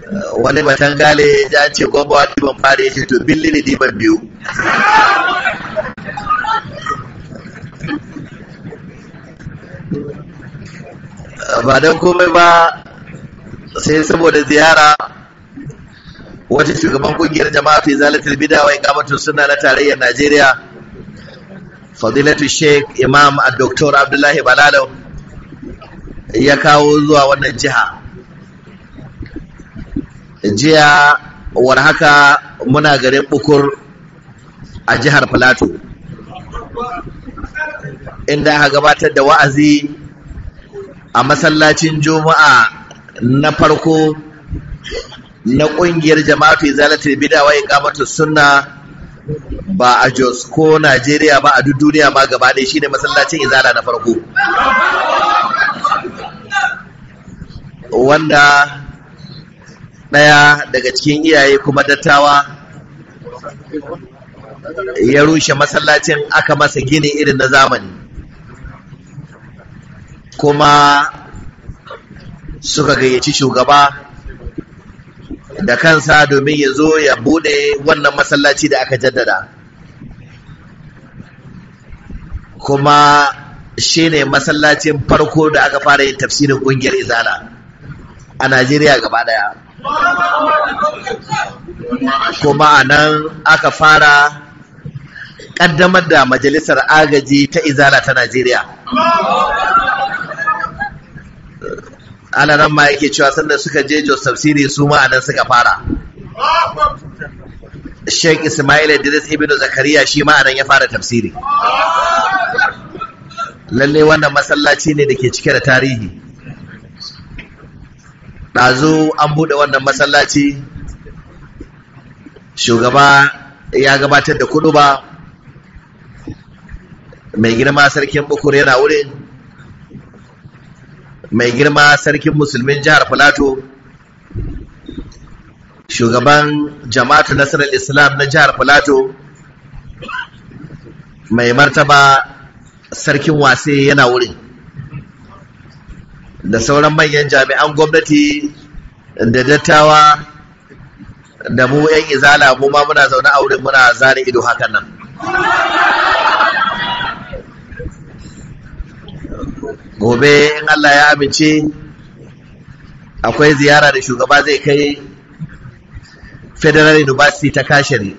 wani batan gale ya ce gwamba wani ban fara ya ce to billi ne diban biyu ba don komai ba sai saboda ziyara wata shugaban kungiyar jama'a fi zalatul bida wa iqamatus sunna na tarayyar Najeriya fadilatu sheikh imam dr abdullahi balalo ya kawo zuwa wannan jiha jiya war haka muna garin bukur a jihar plateau inda aka gabatar da wa'azi a masallacin juma'a na farko na ƙungiyar jama'atu izalatul bid'a wa iqamatus sunna ba a Jos ko Najeriya ba a duk duniya ma gaba ɗaya shine masallacin izala na farko wanda ɗaya daga cikin iyaye kuma dattawa ya rushe masallacin aka masa gini irin na zamani kuma suka gayyaci shugaba da kansa domin ya zo ya bude wannan masallaci da aka jaddada kuma shi ne masallacin farko da aka fara yin tafsirin ƙungiyar izala a najeriya gaba daya kuma a nan aka fara ƙaddamar da majalisar agaji ta izala ta najeriya ana nan ma yake cewa sanda suka je Jos tafsiri su ma anan suka fara Sheikh Ismail Idris Ibn Zakariya shi ma anan ya fara tafsiri lalle wannan masallaci ne da ke cike da tarihi ɗazu an buɗe wannan masallaci shugaba ya gabatar da kudu ba mai girma sarkin bukur yana wurin mai girma sarkin musulmin jihar Filato, shugaban jama'atu nasarar islam na jihar Filato, mai martaba sarkin wase yana wurin da sauran manyan jami'an gwamnati da dattawa da mu 'yan izala mu ma muna zaune a wurin muna zane ido hakan nan gobe in Allah ya amince akwai ziyara da shugaba zai kai federal university ta kashiri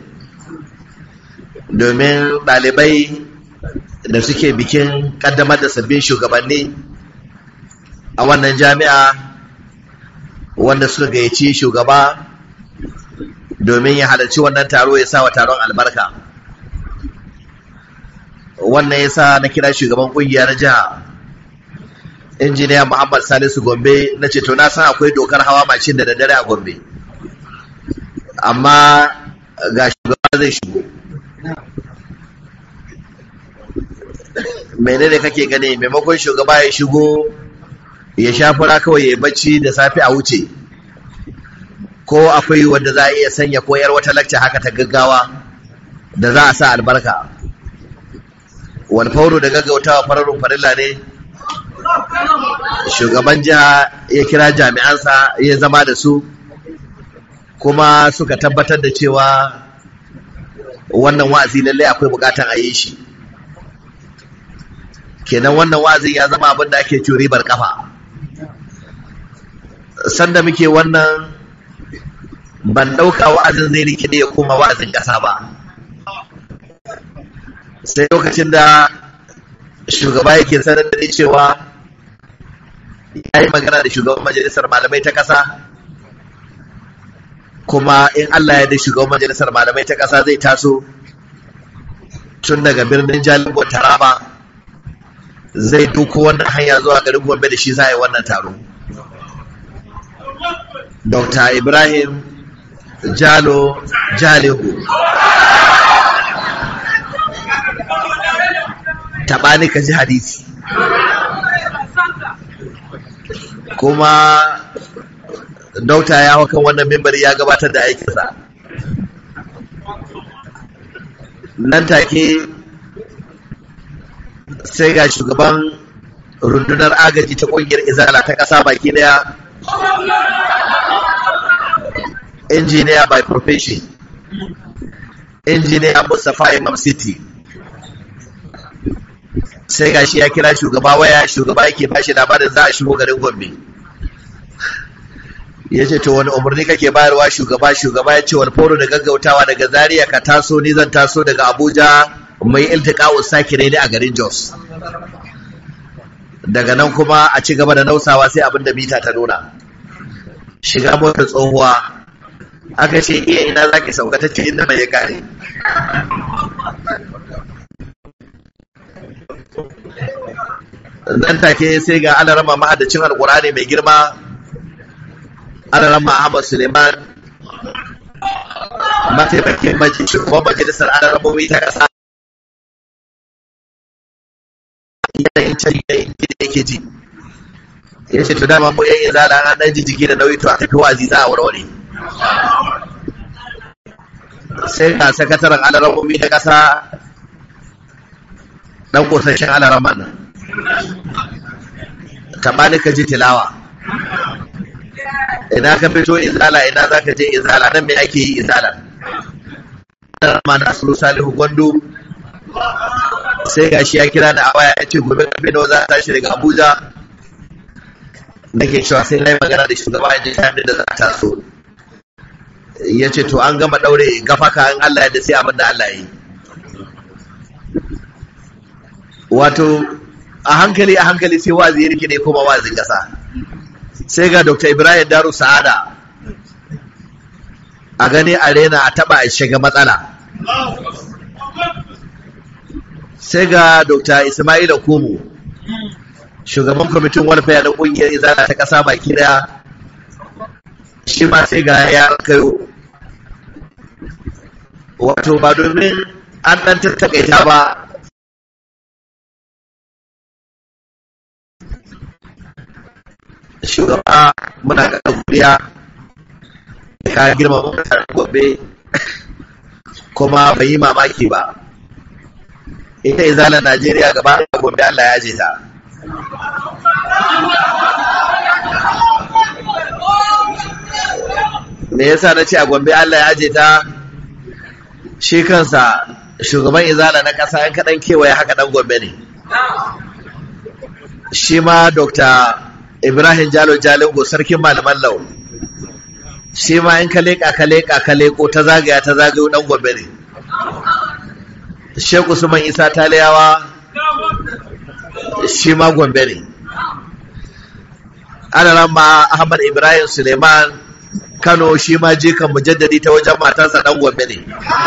domin ɗalibai da suke bikin ƙaddamar da sabbin shugabanni a wannan jami'a wanda suka gayyaci shugaba domin ya halarci wannan taro ya sa wa taron albarka wannan ya sa na kira shugaban ƙungiya na jiha injiniya Muhammad Salisu Gombe na ce to na san akwai dokar hawa mashin da daddare a Gombe amma ga shugaba zai shigo menene kake gani maimakon shugaba ya shigo ya sha fura kawai ya bacci da safe a wuce ko akwai wanda za a iya sanya koyar wata lakca haka ta gaggawa da za a sa albarka wani fauro da gaggautawa fararun farilla ne shugaban jiha ya kira jami'ansa ya zama da su kuma suka tabbatar da cewa wannan wa'azi lallai akwai bukatan a yi shi kenan wannan wa'azi ya zama abin da ake ciwo ribar kafa sanda muke wannan ban ɗauka wa'azin zai rikide ya koma wa'azin ƙasa ba sai lokacin da shugaba yake sanar da ni cewa ya yi magana da shugaban majalisar malamai ta ƙasa kuma in Allah ya da shugaban majalisar malamai ta ƙasa zai taso tun daga birnin jalingo taraba zai duko wannan hanya zuwa garin gombe da shi za a yi wannan taro dr ibrahim jalo jalihu taɓani ka ji hadisi kuma dauta ya kan wannan mimbari ya gabatar da aikinsa nan take sai ga shugaban rundunar agaji ta kungiyar izala ta ƙasa baki daya engineer by profession engineer Mustapha Imam City sai gashi ya kira shugaba waya shugaba yake bashi labarin za a shigo garin Gombe ya ce to wani umarni kake bayarwa shugaba shugaba ya ce wani foro da gaggautawa daga Zaria ka taso ni zan taso daga Abuja mai iltiqa'u sakire ne a garin Jos daga nan kuma a ci gaba da nausawa sai abin da mita ta nuna shiga motar tsohuwa aka ce iya ina za ki sauka ta ce inda mai ya kare nan take sai ga alarama mahadacin alkurani mai girma alarama ahmad suleiman mataimakin shugaban majalisar alaramomi ta kasa yanayin canji da yake ji ya ce to dama mu yan izala an dan jijjigi da nauyi to a tafi wazi za a warware sai ga sakataren alaramomi na kasa dan kursashen alarama nan tabani ka ji tilawa ina ka fito izala ina za ka je izala nan me ake yi izala alarama na asulu salihu gwandu sai gashi ya kira da a waya ya ce gobe karfe nawa za a tashi daga abuja nake cewa sai na yi magana da shugaba ya ji time da za a taso ya ce to an gama daure gafaka in Allah ya da sai abin da Allah ya yi wato a hankali a hankali sai wazi ya rike ne kuma wazin kasa sai ga Dr. Ibrahim Daru Sa'ada a gani a rena a taba a shiga matsala sai ga Dr. Ismaila Kumu shugaban kwamitin welfare na kungiyar izala ta kasa baki daya shi ma sai ga ya kayo wato ba domin an dan tattakaita ba shugaba muna ga kuriya ka girma mutane gobe kuma bai yi mamaki ba ita izalar najeriya gaba da gobe allah ya je ta me yasa na ce a gombe Allah ya je ta shi kansa shugaban izala na ƙasa yan kaɗan kewaye haka ɗan gombe ne shi ma dr ibrahim jalo jalingo sarkin malaman lau shi ma in ka leƙa ka leƙa ka leƙo ta zagaya ta zagayo ɗan gombe ne sheku usman isa taliyawa shi ma gombe ne ana ma ahmad ibrahim suleiman kano shi ma jikan mujaddadi ta wajen matarsa dan gombe ne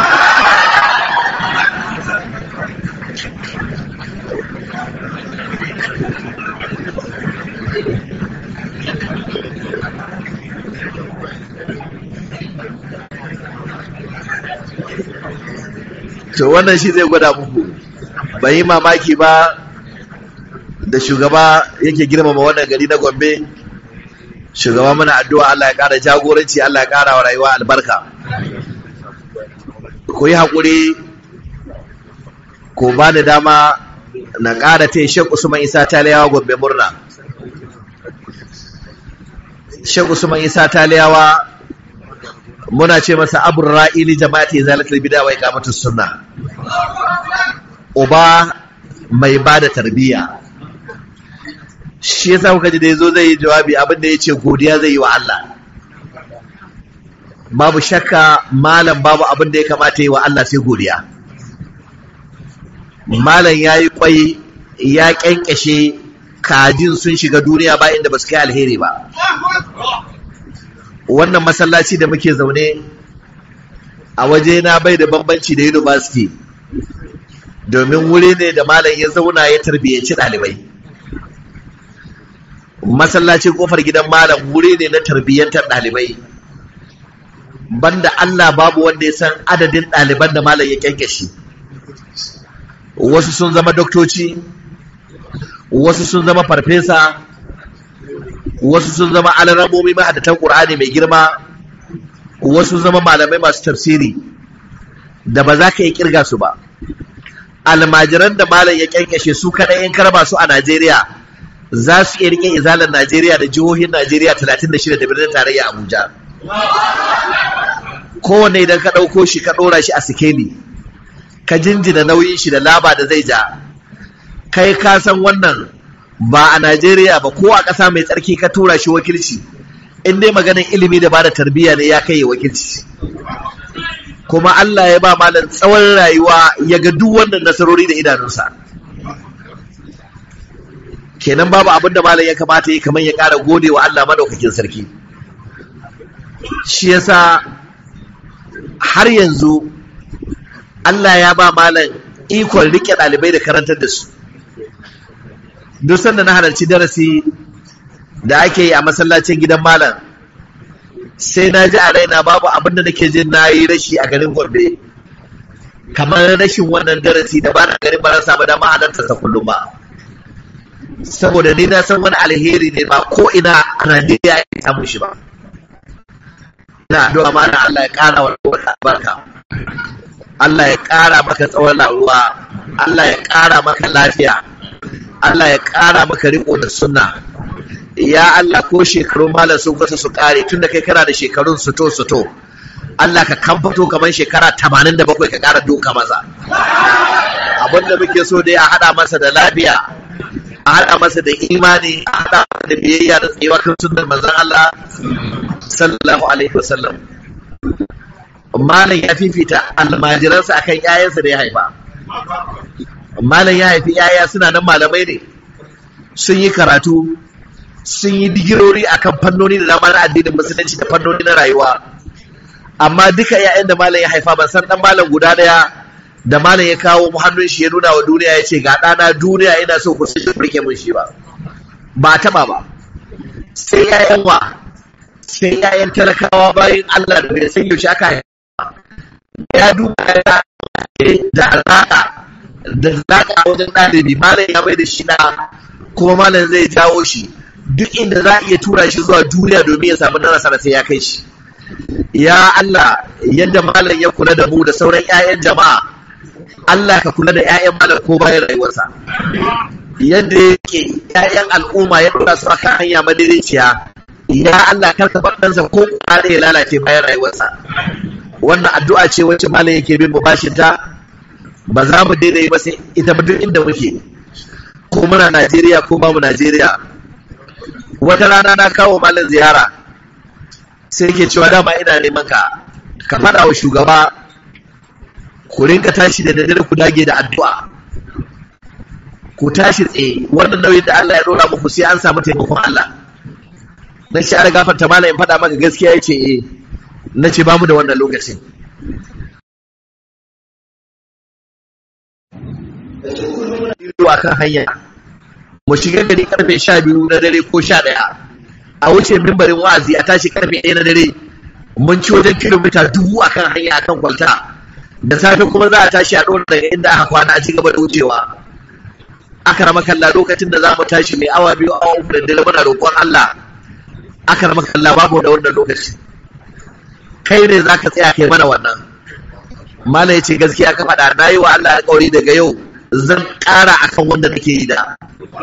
to wannan shi zai gwada muku bai yi mamaki ba da shugaba yake girmama wannan gari na gombe shugaba muna addu'a Allah ya ƙara jagoranci Allah ya ƙara wa rayuwa albarka ku yi haƙuri ku ba da dama na ƙara ta shek usman isa taliyawa gombe murna shek usman isa taliyawa muna ce masa abun ra'ili jama'ati zalatul bid'a wa iqamatus sunna uba mai ba da tarbiyya shi yasa kuka ji da yazo zai yi jawabi abin da yace godiya zai yi wa Allah babu shakka malam babu abin da ya kamata yi wa Allah sai godiya malam yayi kwai ya kyankyashe kajin sun shiga duniya ba inda ba su kai alheri ba wannan masallaci da muke zaune a waje na bai da bambanci da university domin wuri ne da malam ya zauna ya tarbiyyanci ɗalibai masallacin kofar gidan malam wuri ne na tarbiyyantar ɗalibai banda Allah babu wanda ya san adadin ɗaliban da malam ya kyankyashe wasu sun zama doktoci wasu sun zama farfesa wasu sun zama alaramomi mahadatan ƙur'ani mai girma wasu zama malamai masu tafsiri da ba za ka yi kirga su ba almajiran da malam ya kyankyashe su kaɗai in karba su a najeriya za su iya rike izalar najeriya da jihohin najeriya 36 da birnin tarayya abuja kowane idan ka ɗauko shi ka ɗora shi a sikeli ka jinjina nauyin shi da laba da zai ja kai ka san wannan ba a najeriya ba ko a ƙasa mai tsarki ka tura shi wakilci in dai maganin ilimi da bada tarbiyya ne ya kai wakilci kuma allah ya ba malam tsawon rayuwa ya ga duk wannan nasarori da idanunsa kenan babu abin da malam ya kamata yi kamar ya ƙara gode wa allah madaukakin sarki shi yasa har yanzu Allah ya ba malam ikon rike ɗalibai da karantar da su duk sanda na halarci darasi da ake yi a masallacin gidan malam sai na ji a raina babu abin da nake jin na yi rashi a garin gombe kamar rashin wannan darasi da ba na garin ba na samu dama halarta ta kullum ba saboda ni na san wani alheri ne ba ko ina a Najeriya ya samu shi ba ina addu'a mana Allah ya ƙara wa albarka Allah ya ƙara maka tsawon rayuwa Allah ya ƙara maka lafiya Allah ya ƙara maka riko da sunna ya Allah ko shekaru malam sun kusa su ƙare tunda kai kana da shekarun suto suto Allah ka kamfato kamar shekara 87 ka ƙara doka masa abin da muke so dai a haɗa masa da lafiya a haɗa masa da imani a haɗa masa da biyayya da tsayuwa kan sunnar manzon Allah sallallahu alaihi wasallam malam ya fifita almajiransa akan yayansa da ya haifa malam ya haifi yaya suna nan malamai ne sun yi karatu sun yi digirori akan fannoni da dama na addinin musulunci da fannoni na rayuwa amma duka yayan da malam ya haifa ban san dan malam guda daya da malam ya kawo hannun shi ya nuna wa duniya ya ce ga ɗana duniya ina so ku sun rike mun shi ba ba taɓa ba sai yayan wa sai yayan talakawa bayan Allah da bai san yaushe aka haifa ya duba ya da alaƙa da alaƙa wajen ɗalibi malam ya bai da shi na kuma malam zai jawo shi duk inda za a iya tura shi zuwa duniya domin ya samu nasara sai ya kai shi ya Allah yadda malam ya kula da mu da sauran 'ya'yan jama'a Allah ka kula da 'ya'yan malam ko bayan rayuwarsa yadda yake 'ya'yan al'umma ya dora su akan hanya madaidaiciya ya Allah kar ka bar ɗansa ko ƙware ya lalace bayan rayuwarsa wannan addu'a ce wacce malam yake bin mu bashin ta ba za mu daina yi ba sai ita ba duk inda muke ko muna Najeriya ko ba mu Najeriya wata rana na kawo malam ziyara sai yake cewa dama ina neman ka ka faɗa wa shugaba ku rinka tashi da daddare ku dage da addu'a ku tashi tsaye wannan nauyin da Allah ya dora muku sai an samu taimakon Allah na shi ana gafarta malam in faɗa maka gaskiya yace eh na ce ba mu da wannan lokacin zuwa kan hanya mu shiga gari karfe sha biyu na dare ko sha ɗaya a wuce mimbarin wa'azi a tashi karfe ɗaya na dare mun ci wajen kilomita dubu a kan hanya a kan kwalta da safe kuma za a tashi a ɗora daga inda aka kwana a ci gaba da wucewa aka rama kalla lokacin da za mu tashi mai awa biyu awa uku da dare muna roƙon Allah aka rama kalla babu da wannan lokaci kai ne za ka tsaya kai mana wannan mala ya ce gaskiya ka faɗa na yi wa Allah alƙawari daga yau zan ƙara akan wanda nake yi da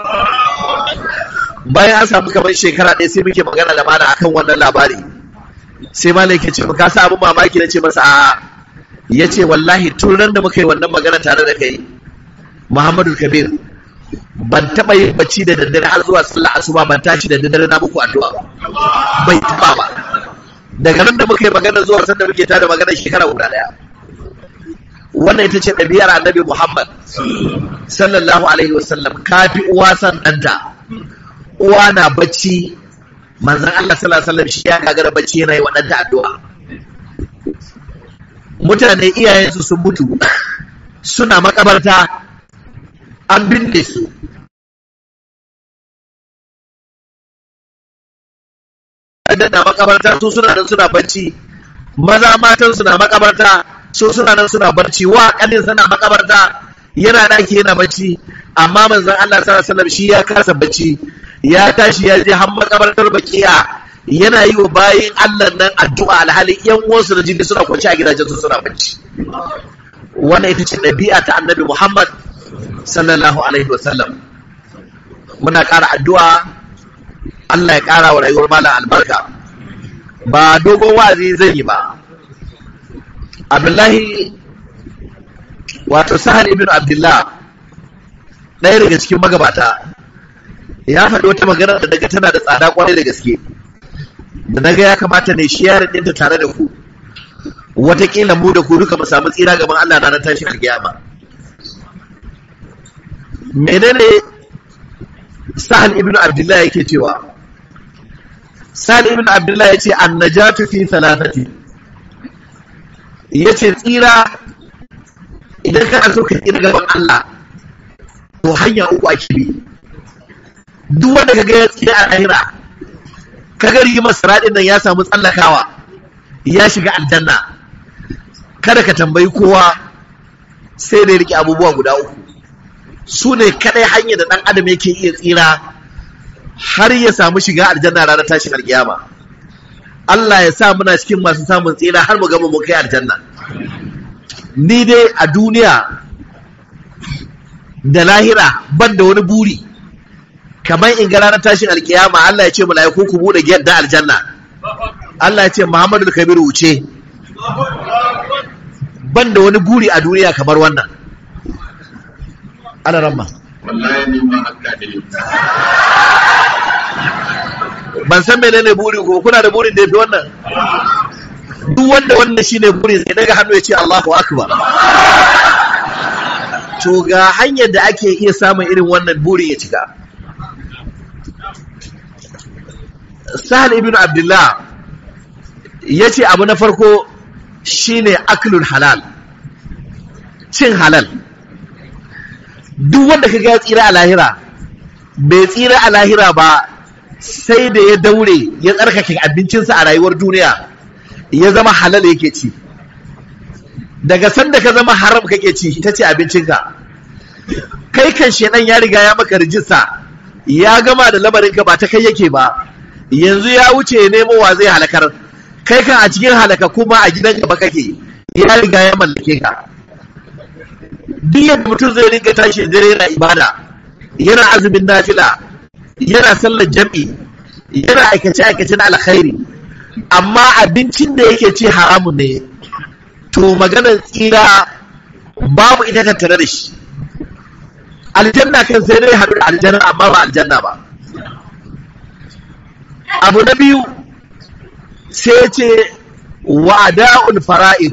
bayan an samu kamar shekara ɗaya sai muke magana da mana akan wannan labari sai mala yake ce ka sa abin mamaki na ce masa a'a ya ce wallahi tun ran da muka yi wannan magana tare da kai muhammadu kabir ban taɓa yin bacci da daddare har zuwa sallah asuba ban tashi da daddare na muku addu'a ba bai taɓa ba daga nan da muka yi magana zuwa sanda muke tada magana shekara guda ɗaya wannan ita ce ɗabi'ar annabi muhammad sallallahu alaihi wasallam kafi uwa san ɗanta uwa na bacci manzon allah sallallahu alaihi wasallam shi ya gagara bacci yana yi wa ɗanta addu'a mutane iyayensu sun mutu suna makabarta an binne su na makabarta su suna nan suna barci maza matan suna makabarta su suna nan suna barci wa kanin suna makabarta yana daki yana barci amma manzon Allah sallallahu alaihi wasallam shi ya kasa barci ya tashi ya je har makabartar bakiya yana yi wa bayin Allah nan addu'a alhali yan uwansu da jini suna kwanci a gidajen su suna barci wannan ita ce ɗabi'a ta annabi Muhammad sallallahu alaihi wasallam muna ƙara addu'a Allah ya ƙara wa rayuwar malam albarka ba dogon wa'azi zai yi ba abdullahi wato sahal ibn abdullah ɗaya daga cikin magabata ya faɗi wata magana da daga tana da tsada kwarai da gaske da naga ya kamata ne shi yaron ɗinta tare da ku watakila mu da ku duka mu samu tsira gaban Allah na tashin alkiyama menene sahal ibn abdullah yake cewa sahal ibn abdullah yace annajatu fi thalathati yace tsira idan kana so ka tsira gaban Allah to hanya uku ake bi duk wanda kaga ya tsira a lahira kaga rigimar siradin nan ya samu tsallakawa ya shiga aljanna kada ka tambayi kowa sai da ya rike abubuwa guda uku su ne kadai hanyar da dan adam yake iya tsira har ya samu shiga aljanna ranar tashin alkiyama Allah ya sa muna cikin masu samun tsira har mu gama mu kai aljanna ni dai a duniya da lahira ban da wani buri kamar in ga ranar tashin alkiyama Allah ya ce mala'iku ku bude gate da aljanna Allah ya ce Muhammadu Kabiru wuce ban da wani buri a duniya kamar wannan ana ramma wallahi ni ma haka ne ban san menene buri ko kuna da burin da yafi wannan duk wanda wannan shine burin sai daga hannu ya ce Allahu akbar to ga hanyar da ake iya samun irin wannan buri ya cika Sahal ibn Abdullah ya ce abu na farko shine aklul halal cin halal duk wanda ka ya tsira a lahira bai tsira a lahira ba sai da ya daure ya tsarkake abincinsa a rayuwar duniya ya zama halal yake ci daga sanda ka zama haram kake ci ita ce abincinka kai kan shedan ya riga ya maka rijista ya gama da lamarinka ba ta kai yake ba yanzu ya wuce ya nemo wa zai halakar kai kan a cikin halaka kuma a gidan gaba kake ya riga ya mallake ka duk yadda mutum zai rinka tashi dare yana ibada yana azumin nafila yana sallar jam'i yana aikace aikace na alkhairi amma abincin da yake ci haramun ne to maganar tsira babu ita tattare da shi aljanna kan sai dai haɗu da aljanna amma ba aljanna ba abu na biyu sai ce wa'ada'ul fara'id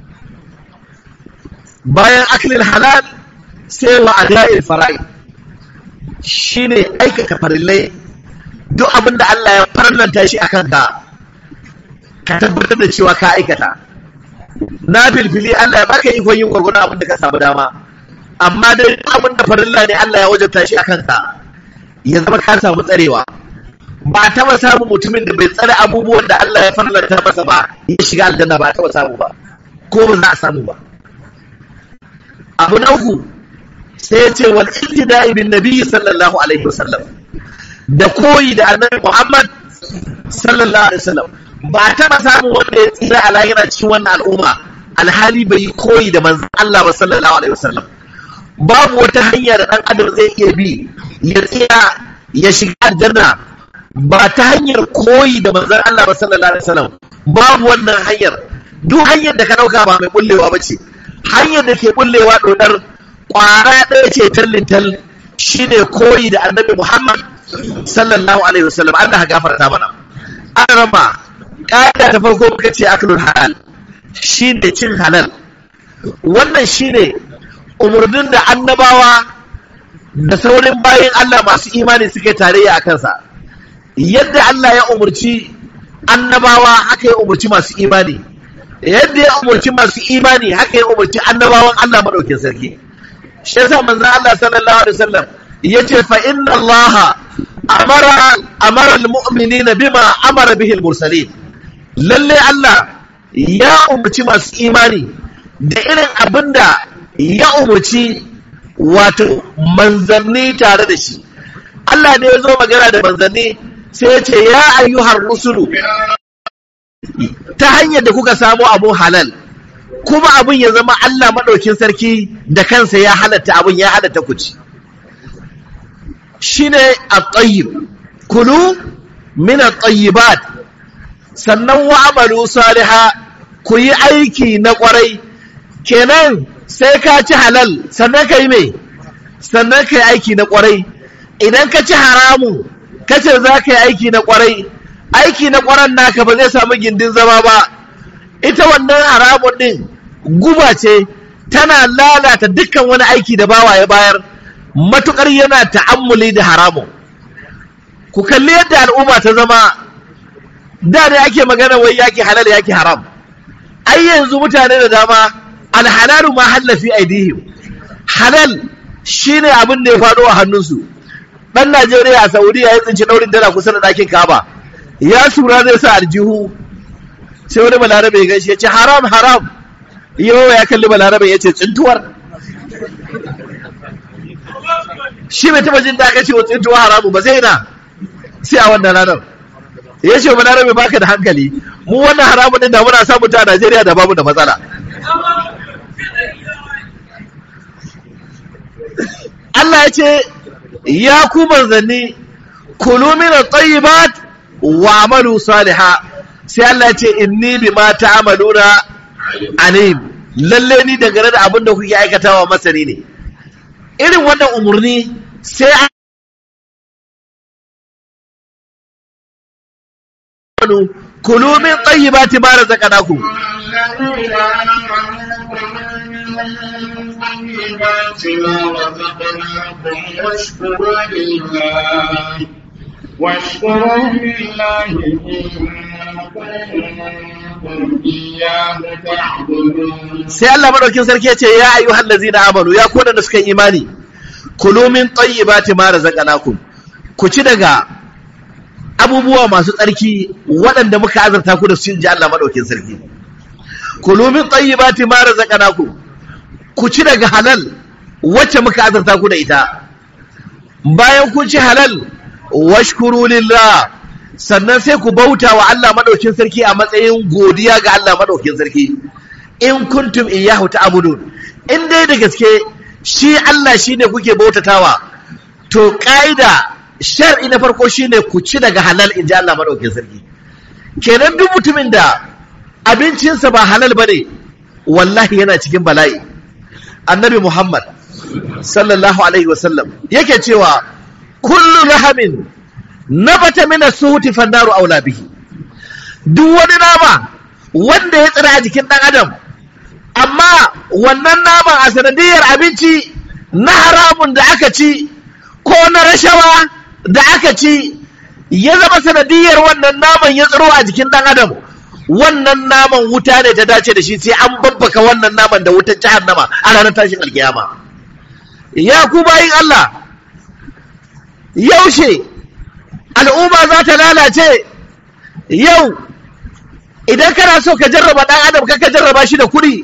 bayan aklil halal sai wa'ada'ul fara'id shine aikata farillai duk abin da Allah ya farlanta shi akan ka ka tabbatar da cewa ka aikata na filfili Allah ya baka ikon yin gwargwadon abin da ka samu dama amma dai abin da farilla ne Allah ya wajabta shi akan ka ya zama ka samu tsarewa ba a taba samun mutumin da bai tsare abubuwan da Allah ya farlanta masa ba ya shiga aljanna ba a taba samu ba ko ba za a samu ba abu na uku sai ya ce wal ibtida'i bin nabi sallallahu alaihi wasallam da koyi da annabi Muhammad sallallahu alaihi wasallam ba a taba samun wanda ya tsira a lahira cikin wannan al'umma alhali bai yi koyi da manzon Allah ba sallallahu alaihi wasallam babu wata hanya da dan adam zai iya bi ya tsira ya shiga aljanna ba ta hanyar koyi da manzon Allah ba sallallahu alaihi wasallam babu wannan hanyar duk hanyar da ka dauka ba mai bullewa ba ce hanyar da ke bullewa dodar kwara ɗaya ce tallin tal shine koyi da annabi Muhammad sallallahu alaihi wasallam Allah ya gafarta mana an rama ƙa'ida ta farko muka ce aklul halal shine cin halal wannan shine umurnin da annabawa da saurin bayan Allah masu imani suke tarayya a kansa yadda Allah ya umurci annabawa haka ya umurci masu imani yadda ya umurci masu imani haka ya umurci annabawan Allah madaukin sarki shi yasa manzon Allah sallallahu alaihi wasallam yace fa inna Allah amara amara almu'minina bima amara bihi almursalin lalle Allah ya umurci masu imani da irin abinda ya umurci wato manzanni tare da shi Allah ne ya zo magana da manzanni sai ya ce ya ayyuhar rusulu ta hanyar da kuka samu abu halal kuma abin ya zama Allah maɗaukin sarki da kansa ya halatta abin ya halatta ku ci shine at-tayyib kulu min at-tayyibat sannan wa amalu saliha ku yi aiki na kwarai kenan sai ka ci halal sannan ka yi mai sannan ka yi aiki na kwarai idan ka ci haramun ka ce za ka yi aiki na kwarai aiki na kwaran naka ba zai samu gindin zama ba ita wannan haramun din guba ce tana lalata dukkan wani aiki da bawa ya bayar matukar yana ta'ammuli da haramun ku kalli yadda al'umma ta zama da ne ake magana wai yaki halal yaki haram ai yanzu mutane da dama alhalalu ma hallafi aidihim halal shine abin da ya faɗo a hannunsu dan Najeriya a Saudiya ya tsinci daurin dala kusa da ɗakin Kaba ya sura zai sa aljihu sai wani balarabe ya gaishe ya ce haram haram yau ya kalli balarabe ya ce tsintuwar shi bai taba jin da aka ce wa tsintuwa haramu ba sai na sai a wannan ranar ya ce balarabe baka da hankali mu wannan haramun din da muna samu ta a Najeriya da babu da matsala Allah ya ce ya ku manzanni kulu min at-tayyibat wa amalu saliha sai Allah ya ce inni bima ta'maluna alim lalle ni dangane da abin da kuke aikatawa masani ne irin wannan umurni sai kulu min tayyibati ma razaqnakum الذين آمنوا من طيبات ما رزقناكم واشكروا لله واشكروا لله إن كنتم إياه تعبدون sai Allah madaukin sarki ya ce ya ayyuhal ladzina amanu ya ku da suka yi imani kulu min tayyibati ma razaqnakum ku ci daga abubuwa masu tsarki waɗanda muka azurta ku da su ji Allah madaukin sarki kulu min tayyibati ma razaqnakum ku ci daga halal wacce muka azurta ku da ita bayan kun ci halal washkuru lillah sannan sai ku bauta wa Allah madaukin sarki a matsayin godiya ga Allah madaukin sarki in kuntum iyyahu ta'budun in dai da gaske shi Allah shine kuke bautatawa to kaida shar'i na farko shine ku ci daga halal inji Allah madaukin sarki kenan duk mutumin da abincinsa ba halal bane wallahi yana cikin bala'i annabi Muhammad sallallahu alaihi wasallam yake cewa kullu lahamin nabata min as-suhuti fannaru aula bihi duk wani nama wanda ya tsira a jikin dan adam amma wannan naman a sanadiyar abinci na haramun da aka ci ko na rashawa da aka ci ya zama sanadiyar wannan naman ya tsiro a jikin dan adam wannan naman wuta ne ta dace da shi sai an babbaka wannan naman da wutar jahannama a ranar tashin alkiyama ya ku bayin Allah yaushe al'umma za ta lalace yau idan kana so ka jarraba ɗan adam ka ka jarraba shi da kuɗi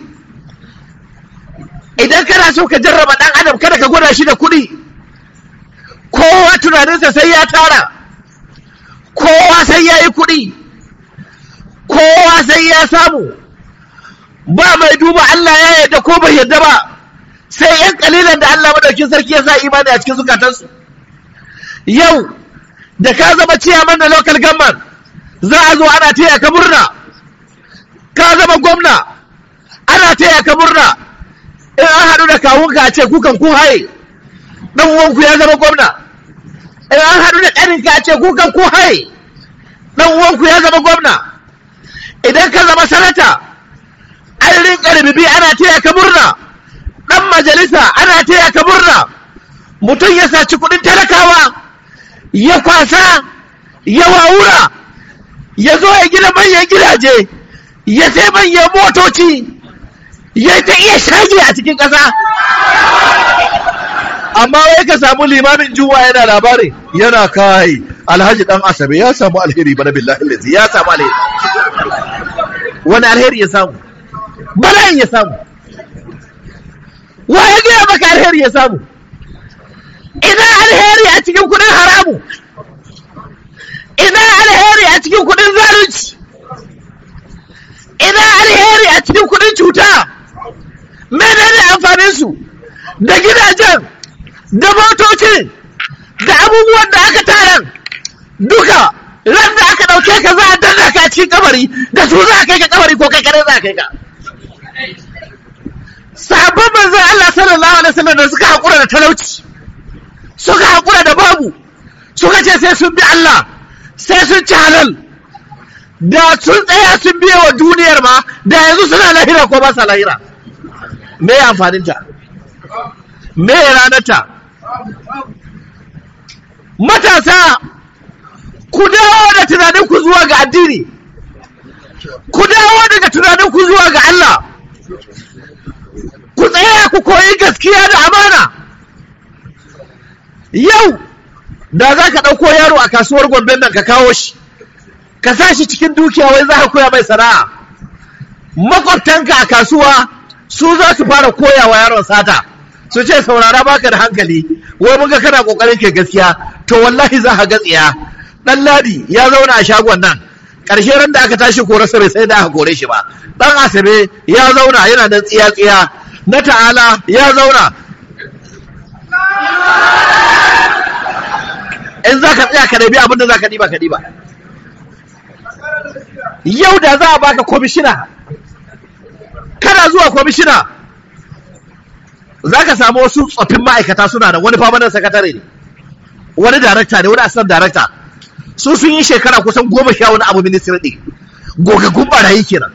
idan kana so ka jarraba ɗan adam kada ka gwada shi da kuɗi kowa tunaninsa sai ya tara kowa sai ya yi kuɗi kowa sai ya samu ba mai duba Allah ya yarda ko bai yarda ba sai yan kalilan da Allah madaukin sarki ya sa imani a cikin zukatansu yau da ka zama ciyaman na local government za a zo ana taya ka murna ka zama gwamna ana taya ka murna in an haɗu da kawunka a ce kukan ku haye ɗan uwanku ya zama gwamna in an haɗu da ƙaninka a ce kukan ku haye ɗan uwanku ya zama gwamna idan ka zama sanata an rinka rububi ana taya ka murna ɗan majalisa ana taya ka murna mutum ya saci kuɗin talakawa ya kwasa ya wawura ya zo ya gina manyan gidaje ya sai manyan motoci ya ta iya shage a cikin ƙasa amma wai ka samu limamin juwa yana labari yana kai alhaji dan asabe ya samu alheri bana billahi lazi ya samu alheri wani alheri ya samu bala'in ya samu wa ya gaya maka alheri ya samu ina alheri a cikin kudin haramu ina alheri a cikin kudin zalunci ina alheri a cikin kudin cuta menene amfanin su da gidajen da motocin da abubuwan da aka tara duka ran da aka ɗauke ka za a danna ka a cikin kabari da su za a kai ka kabari ko kai kare za a kai ka sahabban manzon Allah sallallahu alaihi wasallam da suka haƙura da talauci suka haƙura da babu suka ce sai sun bi Allah sai sun ci halal da sun tsaya sun biya wa duniyar ma da yanzu suna lahira ko ba sa lahira me amfaninta me ranarta matasa ku dawo da tunaninku zuwa ga addini ku dawo daga tunaninku zuwa ga Allah ku tsaya ku koyi gaskiya da amana yau da za ka ɗauko yaro a kasuwar gombe nan ka kawo shi ka sa shi cikin dukiya wai za ka koya mai sana'a makwabtanka a kasuwa su za su fara koya wa yaron sata su ce saurara baka da hankali wai mun ga kana kokarin ke gaskiya to wallahi za ka ga tsiya dan ladi ya zauna a shagon nan ƙarshe ran da aka tashi kore sa bai sai da aka kore shi ba dan asabe ya zauna yana da tsiya tsiya na ta'ala ya zauna in za ka tsaya ka ɗabi abin da za ka ɗiba ka ɗiba yau da za a baka kwamishina kana zuwa kwamishina za ka samu wasu tsoffin ma'aikata suna da wani famanan sakatare ne wani darakta ne wani asirar darakta su sun yi shekara kusan goma sha wani abu ministry ɗin gogaggun barayi kenan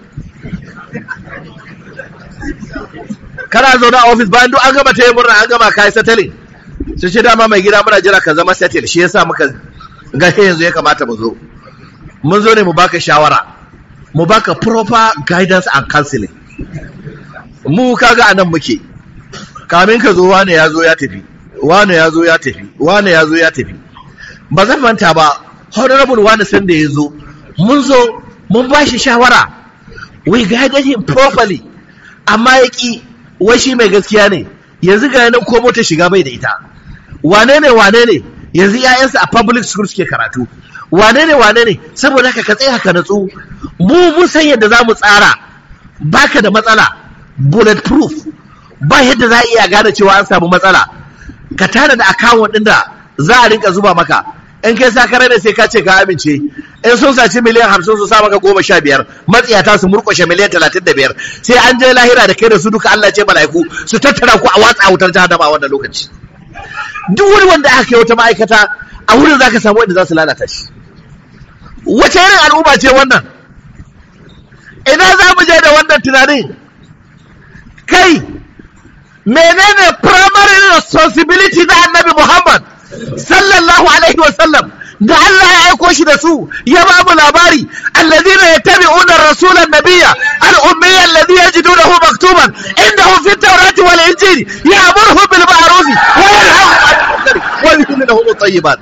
kana zaune a ofis bayan duk an gama ta yi murna an gama kayi settling su ce dama mai gida muna jira ka zama settle shi yasa muka ga yanzu ya kamata mu zo mun zo ne mu baka shawara mu baka proper guidance and counseling mu kaga anan muke kamin ka zo wane ya zo ya tafi wane ya zo ya tafi wane ya zo ya tafi ba zan manta ba honorable wani san da ya zo mun zo mun ba shi shawara we guided him properly amma ya ki wai shi mai gaskiya ne yanzu ga nan ko mota shiga bai da ita wane ne wane ne yanzu 'ya'yansa a public school suke karatu wane ne wane ne saboda haka ka tsaya ka natsu mu mun san yadda za mu tsara baka da matsala bulletproof ba yadda za a iya gane cewa an samu matsala ka tana da akawun ɗin da za a rinka zuba maka in kai sa kare da sai ka ce ka amince in sun saci miliyan hamsin su sa maka goma sha biyar matsiyata su murƙushe miliyan talatin da biyar sai an je lahira da kai da su duka Allah ce mala'iku su tattara ku a watsa wutar jahannama a wannan lokaci duk wani wanda aka yi wata ma'aikata a wurin za ka samu wanda za su lalata shi wace irin al'umma ce wannan ina za mu je da wannan tunanin kai menene primary responsibility na annabi muhammad sallallahu alaihi wasallam da Allah ya aiko shi da su ya ba mu labari alladhina yattabi'una ar-rasula an-nabiyya al-ummiyya alladhi yajidunahu maktuban indahu fi at-taurati wal injili ya'muruhum bil ma'ruf wa yanhahum 'anil munkar wa yuhillu lahum at-tayyibat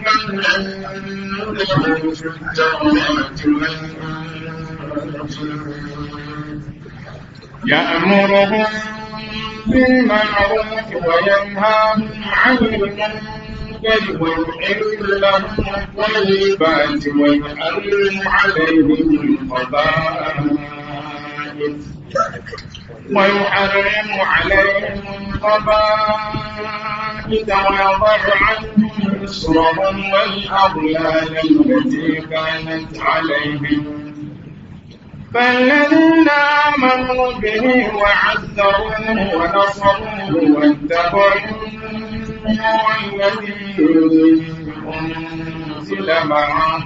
يأمرهم بالمعروف وينهاهم عن المنكر ويحل لهم الطيبات ويحرم عليهم الخبائث ويحرم عليهم الخبائث ويضع عنهم إصرهم والأغلال التي كانت عليهم فالذين آمنوا به وعزروه ونصروه واتبعوا الذي أنزل معه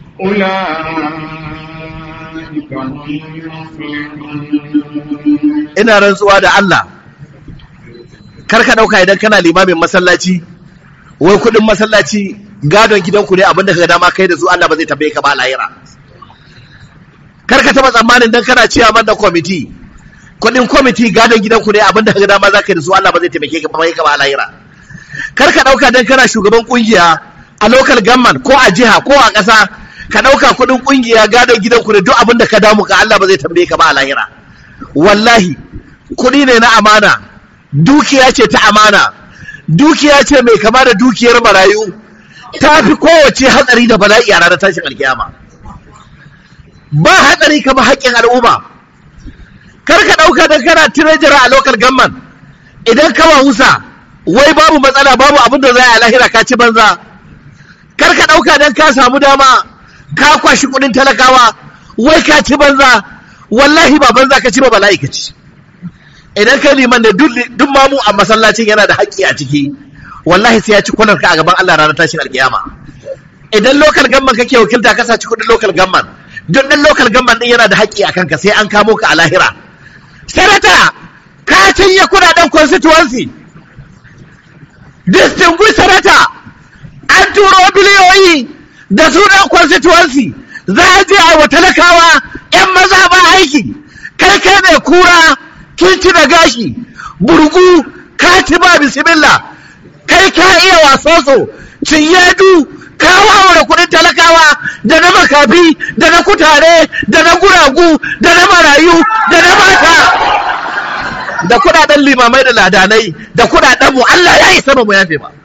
أولئك هم المفلحون ina rantsuwa da Allah kar ka dauka idan kana limamin masallaci wai kudin masallaci gadon gidanku ne abinda kaga dama kai da su Allah ba zai tambaye ka ba lahira kar ka taba tsammanin dan kana ciyaman da kwamiti kudin kwamiti gadon gidanku ne abinda kaga dama za ka yi da su Allah ba zai taimake ka ba ka ba lahira kar ka dauka dan kana shugaban kungiya a local government ko a jiha ko a ƙasa ka dauka kudin kungiya gadon gidanku ne duk abinda ka damu ka Allah ba zai tambaye ka ba a lahira wallahi kudi ne na amana dukiya ce ta amana dukiya ce mai kama da dukiyar marayu ta fi kowace hatsari da bala'i a ranar tashin alkiyama ba hatsari kamar haƙƙin al'umma kar ka ɗauka don kana tirajira a lokal gamman idan ka wahusa wai babu matsala babu abin da za a lahira ka ci banza kar ka ɗauka don ka samu dama ka kwashi kudin talakawa wai ka ci banza wallahi ba banza ka ci ba bala'i ka ci idan kai liman da duk mamu a masallacin yana da haƙƙi a ciki wallahi sai ya ci kwanar ka a gaban Allah ranar tashin alkiyama idan lokal gamman kake wakilta ka saci kudin lokal gamman duk ɗan lokal gamman din yana da haƙƙi a kanka sai an kamo ka a lahira sanata ka cinye kudaden constituency distinguished senator an turo biliyoyi da sunan constituency za a je a wa talakawa 'yan maza ba aiki kai kai mai kura kin ci da gashi burgu ka ci ba bismillah kai ka iya wasoso cinyadu ka wawara kudin talakawa da na makafi da na kutare da na guragu da na marayu da na mata da kudaden limamai da ladanai da kudaden mu Allah ya yi sama mu yafe ba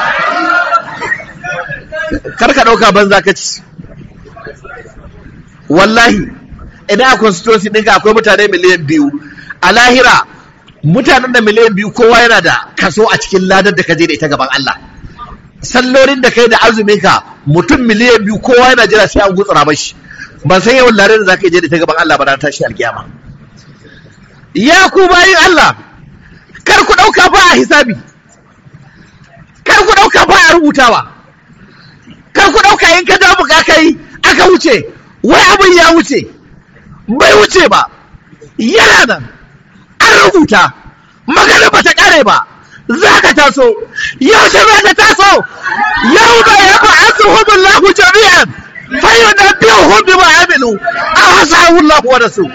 karka dauka banza ka ci wallahi idan a constituency ɗinka akwai mutane miliyan biyu a lahira mutanen da miliyan biyu kowa yana da kaso a cikin ladar da ka je da ita gaban Allah sallolin da kai da azumin ka mutum miliyan biyu kowa yana jira sai an gutsura mashi ban san yawan lare da zaka je da ita gaban Allah ba ran tashi alkiyama ya ku bayin Allah kar ku dauka ba a hisabi kar ku dauka ba a rubutawa kar ku dauka in ka damu ka kai aka wuce wai abin ya wuce bai wuce ba yana nan an rubuta magana ba ta kare ba za ka taso yaushe za ka taso yau da ya ba a tsohon lahu jami'an fayo na biyu hudu ba amilu a hasa lahu wa rasu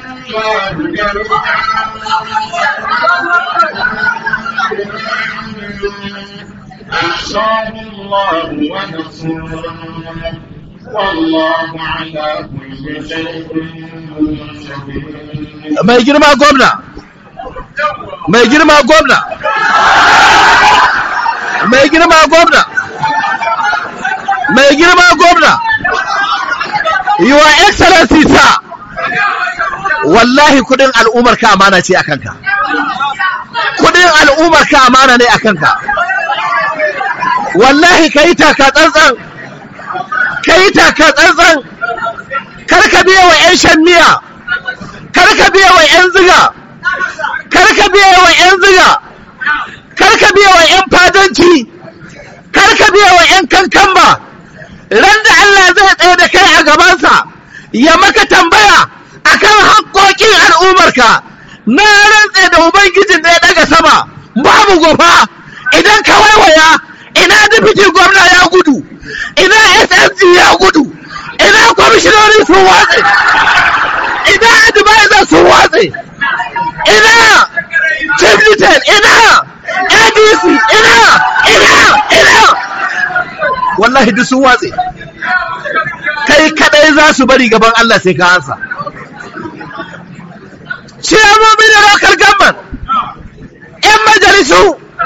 أحصاه الله ونصره والله على كل شيء شهيد mai girma gwamna mai girma gwamna mai girma gwamna mai girma gwamna your excellency sa wallahi kudin al'ummar ka amana ce a kanka kudin al'ummar ka amana ne a kanka wallahi ka yi taka tsantsan ka yi taka tsantsan kar ka biya wa 'yan shan miya kar ka biya wa 'yan ziga kar ka biya wa 'yan ziga kar ka biya wa 'yan fadanci kar ka biya wa 'yan kankamba ran da Allah zai tsaye da kai a gabansa ya maka tambaya akan haƙoƙin al'ummarka na rantse da ubangijin da ya daga sama babu gofa idan ka waiwaya ina dipiti gwamna ya gudu ina ssg ya gudu ina kwamishinoni sun watse ina advisor sun watse ina chief lieutenant ina adc ina ina ina wallahi duk sun watse kai kadai za su bari gaban Allah sai ka ansa ciyamomi da local government yan majalisu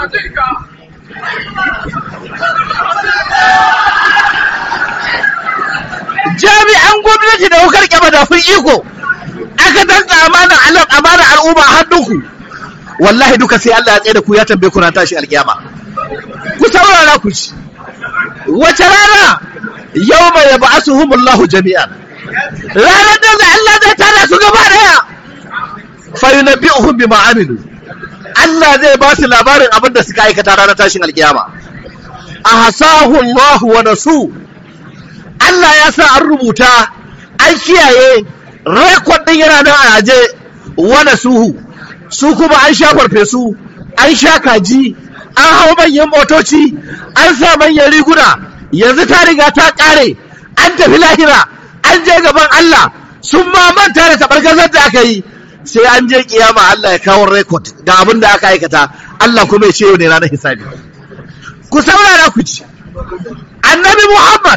jami'an gwamnati da hukar kyama da kun iko aka danka amana alam amana al'umma hannunku wallahi duka sai Allah ya tsaye da ku ya tambaye ku na tashi alkiyama ku saurara ku ci wace rana yawma yab'asuhumullahu jami'an ranar da Allah zai tara su gaba daya fa yunabbi'uhum bima amilu Allah zai ba su labarin abin da suka aikata ranar tashin alkiyama ahsahu Allah wa nasu Allah ya sa an rubuta an kiyaye rekod din yana nan a aje wa nasuhu su kuma an sha farfesu an sha kaji an hau manyan motoci an sa manyan riguna yanzu ta riga ta kare an tafi lahira an je gaban Allah sun ma manta da tabargazar da aka yi sai an je kiyama Allah ya kawo rekod ga abin da aka aikata Allah kuma ya ce yau ne ranar hisabi ku saurara ku ci annabi Muhammad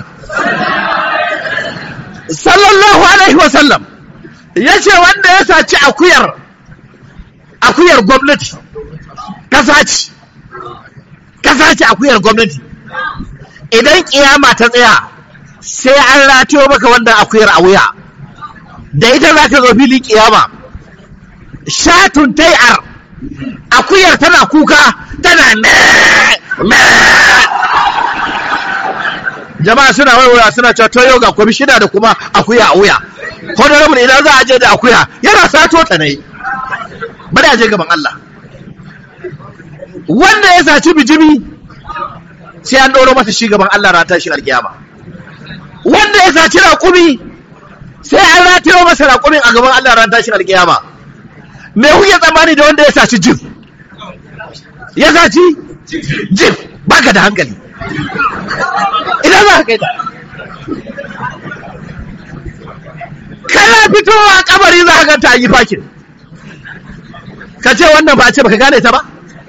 sallallahu alaihi wasallam ya ce wanda ya saci akuyar akuyar gwamnati ka saci ka saci akuyar gwamnati idan kiyama ta tsaya sai an ratiyo maka wannan akuyar a wuya da ita za ka zo filin kiyama shatun tai'ar akuyar tana kuka tana me me jama'a suna waiwaya suna cewa to yau ga kwamishina da kuma akuya a wuya honorable idan za a je da akuya yana sato ta ne bari a je gaban Allah wanda ya saci bijimi sai an ɗoro masa shi gaban Allah ran tashin alkiyama wanda ya saci raƙumi sai an ratayo masa raƙumin a gaban Allah ran tashin alkiyama me kuke tsammani da wanda ya saci jif ya saci jif baka da hankali idan za ka kai ta kana fitowa kabari za ka ganta a yi fakin ka ce wannan ba a ce baka gane ta ba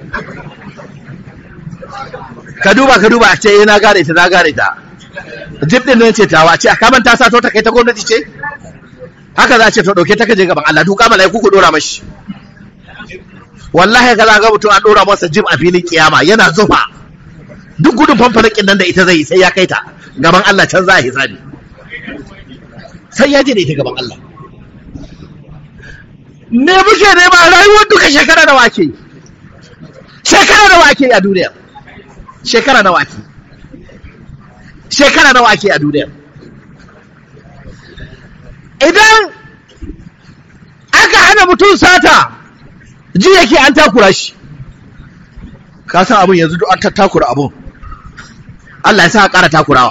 ka duba ka duba a ce na gane ta na gane ta jib din nan ce tawa ce a kaman ta sato ta kai ta gwamnati ce haka za a ce to dauke ta kaje gaban Allah duka malaiku ku dora mashi wallahi ka za ga mutum an dora masa jib a filin kiyama yana zufa duk gudun fanfalakin nan da ita zai sai ya kai ta gaban Allah can za a hisabi sai ya je da ita gaban Allah me muke nema rayuwar duka shekara da wake shekara da wake a duniya shekara da wake shekara da wake a duniya idan aka hana mutum sata ji yake an takura shi ka san abin yanzu duk an tattakura abin Allah ya sa a ƙara takurawa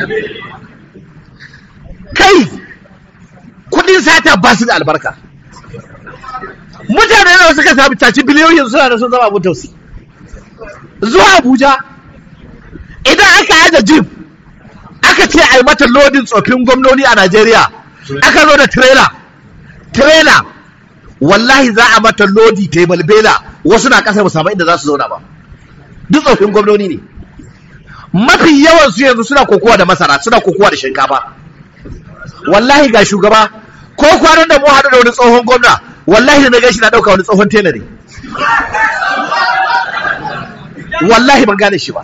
kai kudin sata ba su da albarka mutane da suka sami taci biliyoyin suna da sun zama abin tausi zuwa abuja idan aka aje jim aka ce a yi mata lodin tsofin gwamnoni a najeriya aka zo da trailer trailer wallahi za a mata lodi ta yi balbela wasu na kasar musamman inda za su zauna ba duk tsofin gwamnoni ne mafi yawan su yanzu suna kokowa da masara suna kokowa da shinkafa wallahi ga shugaba ko kwanan da mu haɗu da wani tsohon gwamna wallahi da na gashi na ɗauka wani tsohon tela ne wallahi ban gane shi ba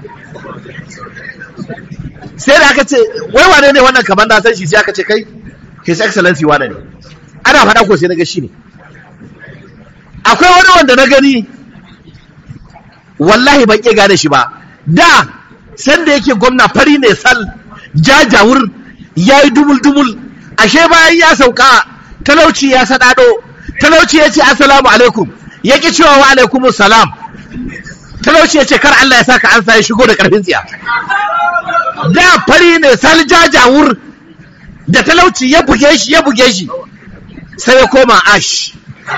sai da aka ce wai wane ne wannan kamar na san shi sai aka ce kai his excellency wane ne ana faɗa ko sai na ga shi ne akwai wani wanda na gani wallahi ban iya gane shi ba da sanda yake gwamna fari ne sal jajawur ya yi dumul-dumul ashe bayan ya sauka talauci ya saɗaɗo talauci ya ce assalamu alaikum ya ƙi cewa wa alaikumun salam talauci ya ce kar Allah ya saka an sa ya shigo da ƙarfin tsiya da fari ne sal jajawur da talauci ya buge shi ya buge shi sai ya koma ash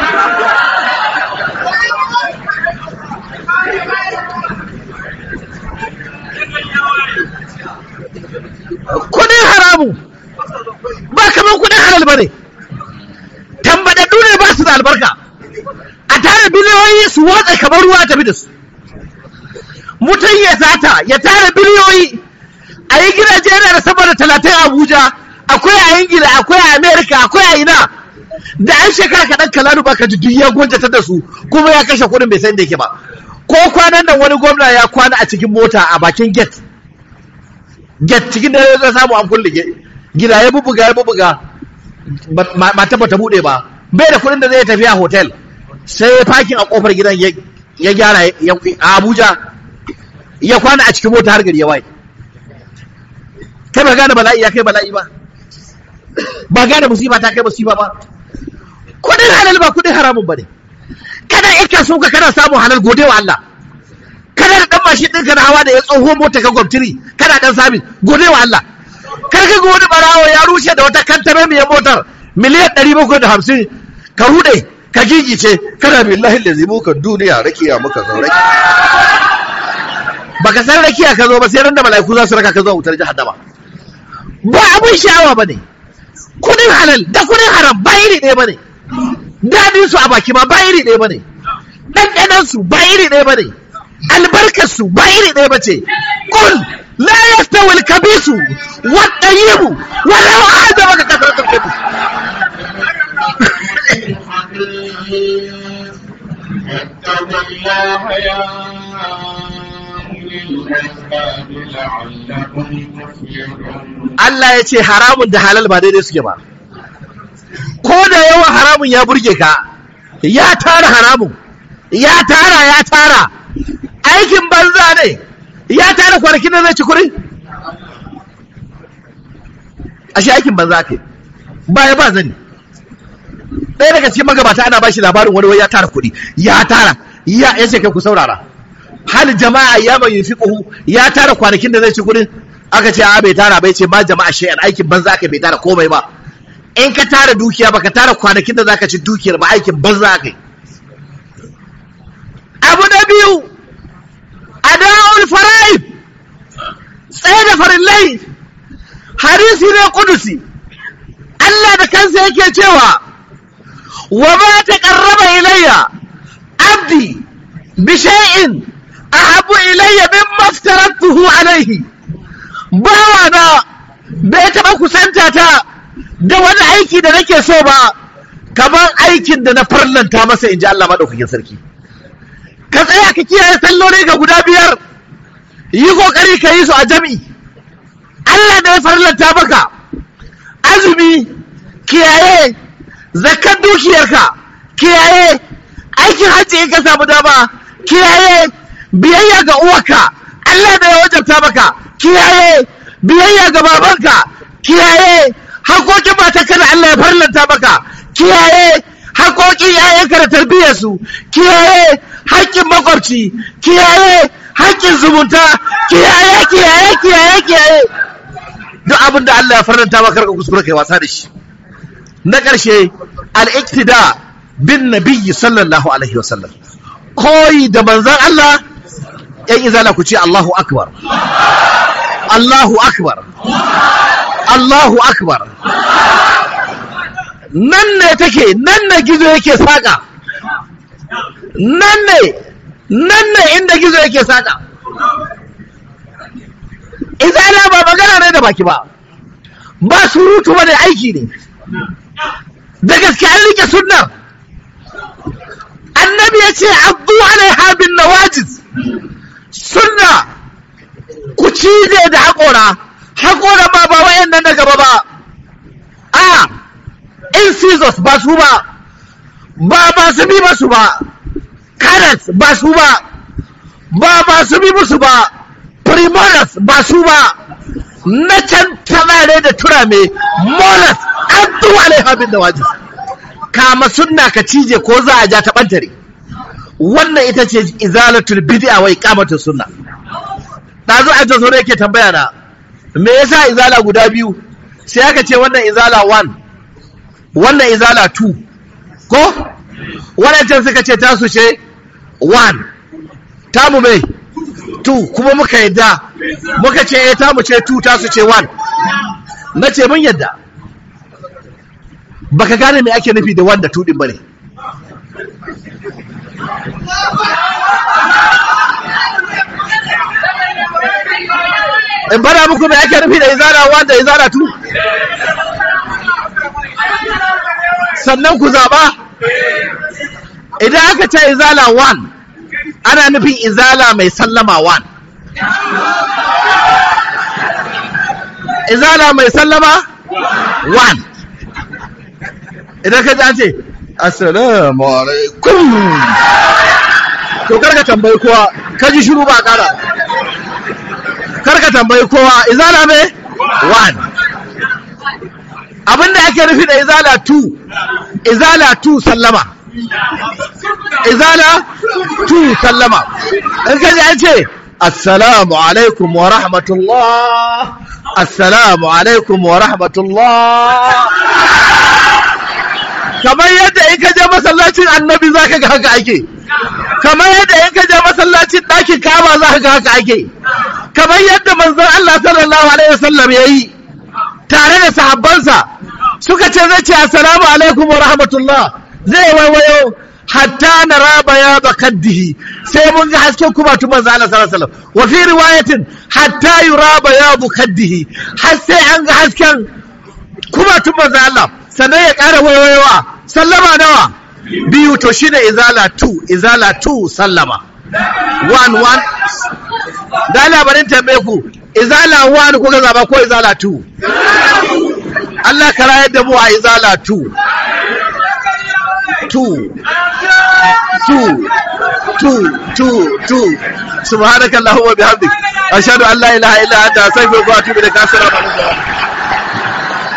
kudin haramu ba kamar kudin halal ba ne tambadaddu ne ba su da albarka a tara biliyoyi su watsa kamar ruwa tafi da su mutum ya sata ya tara biliyoyi a yi gidaje yana da sama da talatin abuja akwai a ingila akwai a amerika akwai a ina da an shekara kaɗan kalalu ba ka ji duk ya gwanjatar da su kuma ya kashe kuɗin bai san da yake ba ko kwanan nan wani gwamna ya kwana a cikin mota a bakin gate get cikin dare zai samu an kulle gida ya bubuga ya bubuga mata bata bude ba bai da kudin da zai tafi a hotel sai ya fakin a kofar gidan ya gyara a abuja ya kwana a cikin mota har gari ya waye kai ba gane bala'i ya kai bala'i ba ba gane musiba ta kai musiba ba kudin halal ba kudin haramun ba ne kana ika so ka kana samun halal gode wa Allah kana da dan mashin ɗinka na hawa da ya tsoho mota ka gwamtiri kana dan sabis gode wa Allah kar ka ga wani barawo ya rushe da wata kantare mai motar miliyan ɗari bakwai da hamsin ka rude ka gigice kana billahi da zimu ka duniya rakiya muka zo raki baka san rakiya ka zo ba sai ran da mala'iku za su raka ka zo wutar jahannama ba abin sha'awa ba ne kudin halal da kudin haram ba iri ɗaya ba ne daɗin su a baki ma ba iri ɗaya ba ne ɗanɗanan su ba iri ɗaya ba ne albarkar su ba iri ɗaya ba ce kul la yastawi al-kabisu wa tayyibu wa law a'jabaka kasratu al-khabith واتقوا الله يا أولي الألباب لعلكم تفلحون Allah ya ce haramun da halal ba daidai suke ba ko da yawan haramun ya burge ka ya tara haramun ya tara ya tara aikin banza ne ya tara kwanakin da zai ci kuri ashe aikin banza kai baya ba zani ɗaya daga cikin magabata ana ba shi labarin wani wai ya tara kuɗi ya tara ya ya ce kai ku saurara hal jama'a ya mai yufiquhu ya tara kwanakin da zai ci kuɗin aka ce a bai tara bai ce ma jama'a shay'an aikin banza kai bai tara komai ba in ka tara dukiya baka tara kwanakin da zaka ci dukiyar ba aikin banza kai abu na biyu ada'ul fara'id tsaye da farillai hadisi ne kudusi Allah da kansa yake cewa wa ma taqarraba ilayya abdi bi shay'in ahabbu ilayya mimma aftaratuhu alayhi bawa na bai taɓa kusanta ta da wani aiki da nake so ba kamar aikin da na farlanta masa in ji Allah maɗaukakin sarki ka tsaya ka kiyaye salloli ga guda biyar yi kokari ka yi su a jami'i Allah da ya farlanta maka azumi kiyaye zakar dukiyarka kiyaye aikin hajji in ka samu dama kiyaye biyayya ga uwarka Allah da ya wajabta maka kiyaye biyayya ga babanka kiyaye hakokin matarka da Allah ya farlanta maka kiyaye hakokin yayanka da tarbiyyarsu kiyaye haƙƙin makwabci kiyaye haƙƙin zumunta kiyaye kiyaye kiyaye kiyaye duk abin da Allah ya farlanta maka ka kuskure kai wasa da shi na ƙarshe al-iktida bin nabiyyi sallallahu alaihi wasallam koyi da manzon Allah yan izala ku ce Allahu akbar Allahu akbar Allahu akbar nan ne take nan ne gizo yake saka nan ne nan ne inda gizo yake saka izala ba magana ne da baki ba ba surutu ba da aiki ne da gaske an rike sunna annabi ya ce abdu alaiha bin nawajiz sunna ku cije da haƙora haƙora ma ba wayan nan na gaba ba a incisors ba su ba ba ba su bi ba su ba carrots ba su ba ba ba su bi musu ba primolas ba su ba na can tamare da turame molas abdu alaiha bin nawajiz kama sunna ka cije ko za a ja ta bantare wannan ita ce izalatul bid'a wa iqamatus sunna dazu a jazo ne yake tambaya na me yasa izala guda biyu sai aka ce wannan izala 1 wannan izala 2 ko wadancan suka ce tasu ce 1 tamu mai 2 kuma muka yadda muka ce eh tamu ce 2 tasu ce 1 na ce mun yadda baka gane me ake nufi da wanda tudin bane in bada muku me ake nufi da izara wanda izara tu sannan ku zaba idan aka ce izala 1 ana nufin izala mai sallama 1 izala mai sallama 1 idan ka ji an ce assalamu alaikum to karka tambayi kowa ka ji shiru ba kara karka tambayi kowa izala me one abinda ake nufi da izala 2 izala 2 sallama izala 2 sallama in ka ji an ce assalamu alaikum wa rahmatullah assalamu alaikum wa rahmatullah kamar yadda in ka je masallacin annabi za ka ga haka ake kamar yadda in ka je masallacin ɗakin kama za ka ga haka ake kamar yadda manzon Allah sallallahu alaihi wasallam ya yi tare da sahabbansa suka ce zai ce assalamu alaikum wa rahmatullah zai waiwayo hatta na raba ya kaddihi sai mun ga hasken kuma tu manzo Allah sallallahu alaihi wasallam wa fi riwayatin hatta yuraba ya kaddihi har sai an ga hasken kuma tu manzo Allah sannan ya ƙara waiwayowa sallama nawa biyu to shi ne izala 2 izala 2 sallama 1 1 da labarin tambaye ku izala 1 kuka zaba ko izala 2 Allah ka rayar da mu a izala 2 2 2 2 2 2 subhanakallahumma bihamdik ashhadu an la ilaha illa anta astaghfiruka wa atubu ilaik assalamu alaikum